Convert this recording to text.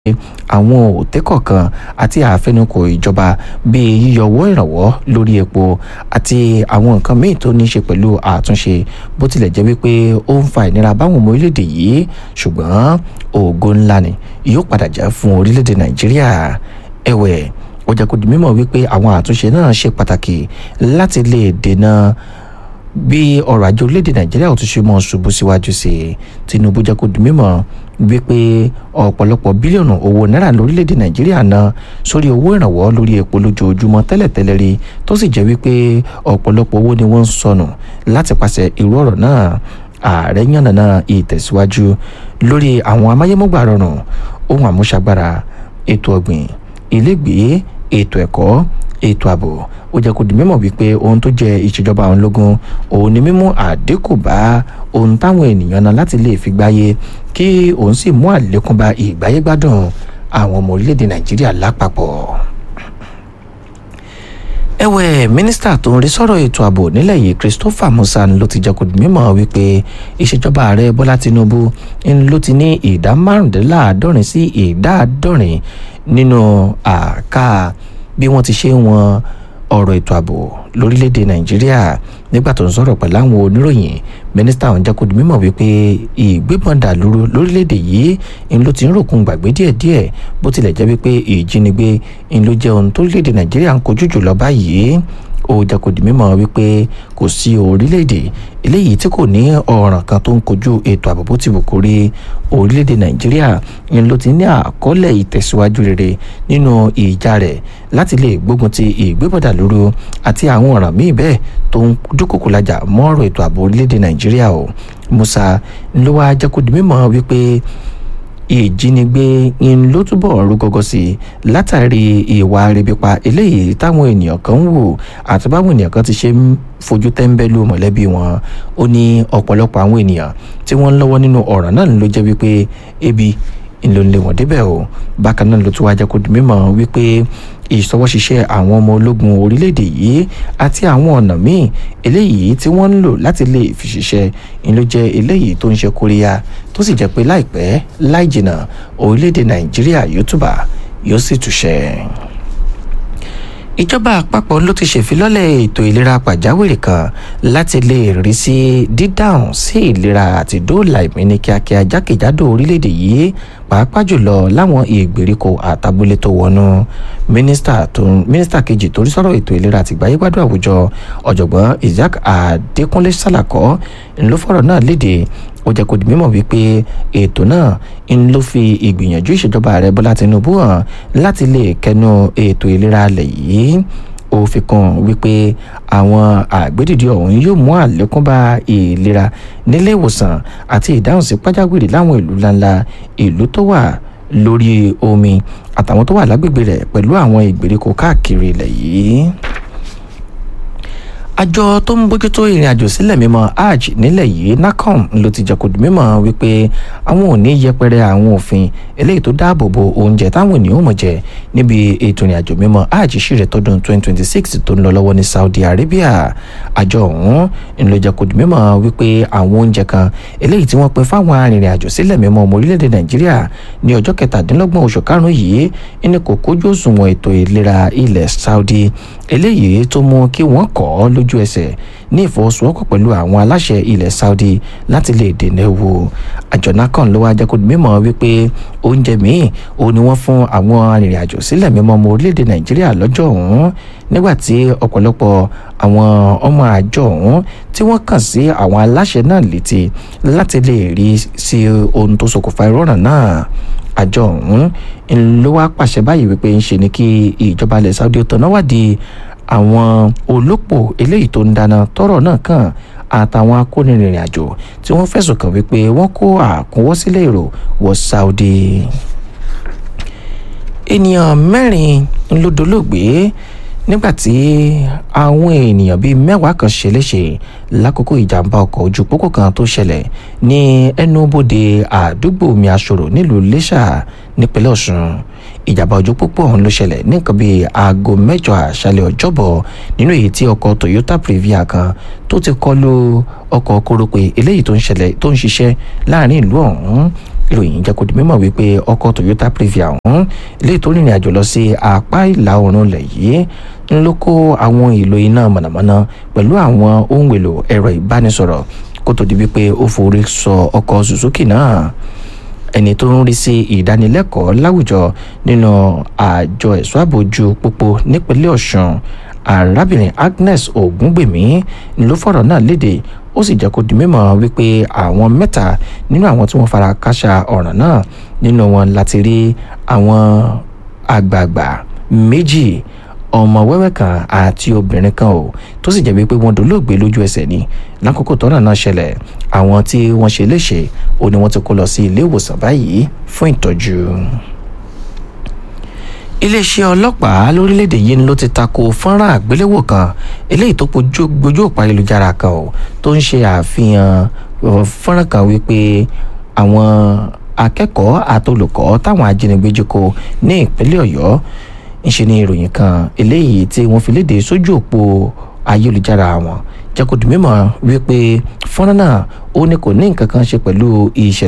àwọn òtẹ́ kọ̀ọ̀kan àti àfẹnukò ìjọba bíi yíyọ owó ìrànwọ́ lórí epo àti àwọn nǹkan míì tó ní í ṣe pẹ̀lú àtúnṣe bó tilẹ̀ jẹ́ wípé ó ń fa ìnira báwọn ọmọ orílẹ̀-èdè yìí ṣùgbọ́n ògo ńlá ni yóò padà jẹ́ fún orílẹ̀-èdè nàìjíríà ẹ̀wẹ̀ ó jẹ́ kó di mímọ̀ wípé àwọn àtúnṣe náà ṣe pàtàkì láti lè dènà bí ọrọ̀ ajé orílẹ̀-èdè nàìjíríà ò tún ṣe mọ́ ṣubú síwájú sí i tinubu jẹ́ kó di mímọ̀ wípé ọ̀pọ̀lọpọ̀ bílíọ̀nù owó náírà lórílẹ̀‐èdè nàìjíríà ná sórí owó ìrànwọ́ lórí epo lójoojúmọ́ tẹ́lẹ̀tẹ́lẹ̀ rí tó sì jẹ́ wípé ọ̀pọ̀lọpọ̀ owó ni wọ́n ń sọnù láti pàṣẹ irú ọ̀rọ̀ náà ààrẹ yànnàná ìtẹ̀síwájú lórí àwọn amáyémọ́gbà rọrùn ohun àmúṣagbára ètò ọ̀gbìn ilégbèé ètò ẹ̀kọ́ ètò ààbò ó jẹ́ kó di mímọ̀ wípé ohun tó jẹ́ ìṣèjọba àwọn ológun òun ni mímú àdínkù bá ohun táwọn ènìyàn náà láti lè fi gbáyé kí òun sì mú àlékún bá ìgbáyégbádùn àwọn ọmọ orílẹ̀-èdè nàìjíríà lápapọ̀ ẹ̀wẹ̀ mínísítà tó ń rí sọ̀rọ̀ ètò ààbò nílẹ̀ yìí christopher musa ló ti jẹ́ kó di mímọ̀ wípé ìṣèjọba ààrẹ bọ́lá tinubu ló ti ní ìdá márùndínláàádọ́rin sí ìdá àádọ́rin nínú àká bí wọ́n ti ṣe wọn ọ̀rọ̀ ètò ààbò lórílẹ̀‐èdè nàìjíríà nígbà tó ń sọ̀rọ̀ pẹ̀lú àwọn oníròyìn mínísítà ọ̀hún jẹ́ kó di mímọ̀ wípé ìgbébọn dàlúrú lórílẹ̀‐èdè yìí ń ló ti ń ròkun gbàgbé díẹ̀díẹ̀ bó tilẹ̀ jẹ́ wípé ìjínigbé ń ló jẹ́ ohun tó lórílẹ̀‐èdè nàìjíríà ń kojú jùlọ báyìí ó jẹ́ kó di mímọ̀ wípé kò sí orílẹ̀‐èdè eléyìí tí kò ní ọ̀ràn kan tó ń kojú ètò ààbò bó ti wù kó rí orílẹ̀‐èdè nàìjíríà ń ló ti ní àkọọ́lẹ̀ ìtẹ̀síwájú rere nínú ìjà rẹ̀ láti lè gbógun ti ìgbébọ̀dà lóru àti àwọn ọ̀ràn míì bẹ́ẹ̀ tó ń dúkòkò lajà mọ́ ọ̀rọ̀ ètò ààbò orílẹ̀‐èdè nàìjíríà o musa ló wá jẹ́ kó di mímọ̀ wípé ìjínigbé ń ló túbọ̀ rú gọ́gọ́ sí i látàrí ìwà rẹ̀bípa eléyìí táwọn ènìyàn kan ń wò àti báwọn ènìyàn kan ti ṣe ń fojú tẹ́ńbẹ́lú mọ̀lẹ́bí wọn ó ní ọ̀pọ̀lọpọ̀ àwọn ènìyàn tí wọ́n ń lọ́wọ́ nínú ọ̀ràn náà ló jẹ́ wípé ebi ńlò ń lé wọn débẹ̀ o bákan náà ló tún wá jẹ́ kó di mímọ̀ wípé ìṣọwọ́ṣiṣẹ́ àwọn ọmọ ológun orílẹ̀-èdè yìí àti àwọn ọ̀nà míì eléyìí tí wọ́n ń lò láti lè fi ṣiṣẹ́ ń ló jẹ́ eléyìí tó ń ṣe kóríyá tó sì jẹ́ pé láìpẹ́ láì jìnnà orílẹ̀-èdè nàìjíríà yóò túbà yóò sì túṣẹ́ ìjọba àpapọ̀ ló ti ṣèfilọ́lẹ̀ ètò ìlera pàjáwìrì kan láti lè rí sí dídáhùn sí ìlera àti dóòlà ìmí ní kíákíá jákèjádò orílẹ̀-èdè yìí pàápàá jùlọ láwọn ìgbèríko àtàbúlé tó wọnú mínísítà kejì tó rí sọ̀rọ̀ ètò ìlera àti ìgbáyégbádùn àwùjọ ọ̀jọ̀gbọ́n isaac adékúnlé sàlàkọ́ ló fọ̀rọ̀ náà léde ó jẹ́ kó di mímọ̀ wípé ètò náà ń ló fi ìgbìyànjú ìṣèjọba ààrẹ bọ́lá tinubu hàn láti lè kẹnu ètò ìlera alẹ̀ yìí ó fi kún wípé àwọn àgbédìdì ọ̀hún yóò mú àlékún bá ìlera nílé ìwòsàn àti ìdáhùn sí pàjáwìrì láwọn ìlú ńláńlá ìlú tó wà lórí omi àtàwọn tó wà lágbègbè rẹ̀ pẹ̀lú àwọn ìgbèríko káàkiri ilẹ̀ yìí àjọ tó ń bójútó ìrìn àjò sílẹ̀ mímọ́ hajj nílẹ̀ yìí nacom ló ti jẹ́ kó di mímọ̀ wípé àwọn ò ní yẹpẹrẹ àwọn òfin eléyìí tó dáàbò bo oúnjẹ táwọn ènìyàn mọ̀ jẹ níbi ètò ìrìn àjò mímọ́ hajj ṣìrẹ̀ tọdún 2026 tó ń lọ lọ́wọ́ ní saudi arabia àjọ ọ̀hún ń ló jẹ́ kó di mímọ̀ wípé àwọn oúnjẹ kan eléyìí tí wọ́n pín fáwọn arìnrìn àjò sílẹ̀ mímọ́ ọmọ orílẹ̀-èdè nàìjíríà ní ọjọ́ kẹtàdínlọ́gbọ̀n oṣù karùn-ún yìí ẹni kò kójú òṣùwọ̀n ètò ìlera ilẹ̀ saudi eléyìí tó mú kí wọ́n kọ́ ọ lójú ẹsẹ̀ ní ìfọwọ́sowọ́pọ̀ pẹ̀lú àwọn aláṣẹ ilẹ̀ saudi láti lè dènà ewu àjọ nakan ló wá jẹ́ kó mímọ̀ wípé oúnjẹ míì òun ni wọ́n fún àwọn arìnrìn-àjò sílẹ̀ mímọ́ ọmọ orílẹ̀-èdè nàìjíríà lọ́jọ́ ọ̀hún nígbà tí ọ̀pọ̀lọpọ̀ àwọn ọmọ àjọ ọ̀hún tí wọ́n kàn sí àwọn aláṣẹ náà létí láti lè rí sí ohun tó ṣokùnfà ìrọ̀rùn náà àjọ ọ̀hún ló wá pàṣẹ báyìí wípé ń ṣe ni kí ìjọba ilẹ̀ saudi ó tọ̀nà wádìí àwọn olópò eléyìí tó ń dáná tọrọ náà kàn àtàwọn akónirìnrìn àjò tí wọ́n fẹ̀sùn kàn wípé wọ́n kó àkúnwọ́sílẹ̀ èrò wọ saudi ènìyàn mẹ́rin ló dolóògbé nígbàtí àwọn ènìyàn bíi mẹ́wàá kan ṣe léṣe lákòókò ìjàmbá ọkọ̀ ojú pópó kan tó ṣẹlẹ̀ ní ẹnubodè àdúgbò mi àṣòro nílùú iléṣà nípínlẹ̀ ọ̀ṣun ìjàmbá ojú pópó ọ̀hún ló ṣẹlẹ̀ ní nǹkan bíi aago mẹ́jọ àṣálẹ̀ ọjọ́bọ̀ nínú èyí tí ọkọ̀ toyota previa kan tó ti kọlu ọkọ̀ kórópè eléyìí tó ń ṣẹlẹ̀ tó ń ṣiṣẹ́ láàrin ìlú ọ̀hún ìròyìn jẹ́ kó di mímọ̀ wípé ọkọ̀ toyota previa ọ̀hún ilé tó rìnrìn àjò lọ sí apá ìlà oòrùn ilẹ̀ yìí ń ló kó àwọn èlò iná mọ̀nàmọ́ná pẹ̀lú àwọn ohun èlò ẹ̀rọ ìbánisọ̀rọ̀ kó tó di wípé ó forí sọ ọkọ̀ suzuki náà ẹni tó ń rí sí ìdánilẹ́kọ̀ọ́ láwùjọ nínú àjọ ẹ̀ṣọ́ àbójú pópó nípínlẹ̀ ọ̀ṣun arábìnrin agnes ògúngbèmí ló fọ̀rọ̀ náà léde ó sì jẹ́ kó di mímọ̀ wípé àwọn mẹ́ta nínú àwọn tí wọ́n fara káṣá ọ̀ràn náà nínú wọn láti rí àwọn àgbààgbà méjì ọmọ wẹ́wẹ́ kan àti obìnrin kan o tó sì jẹ́ wípé wọ́n dolóògbé lójú ẹsẹ̀ ni lákòókò tọ́nà náà ṣẹlẹ̀ àwọn tí wọ́n ṣe léṣe ó ní wọ́n ti kó lọ sí ilé ìwòsàn báyìí fún ìtọ́jú iléeṣẹ́ ọlọ́pàá lórílẹ̀‐èdè yìí ló ti tako fọ́nrán àgbéléwò kan eléyìí tó gbójú òpó ayélujára kan o tó ń ṣe àfihàn fọ́nrán kan wípé àwọn akẹ́kọ̀ọ́ àtolùkọ́ táwọn ajínigbé jí kó ní ìpínlẹ̀ ọ̀yọ́ ńṣe ni ìròyìn kan eléyìí tí wọ́n fi léde sójú òpó ayélujára wọn jẹ́ kó di mímọ̀ wípé fọ́nrán náà ó ní kò ní nǹkan kan ṣe pẹ̀lú ìṣẹ̀lẹ̀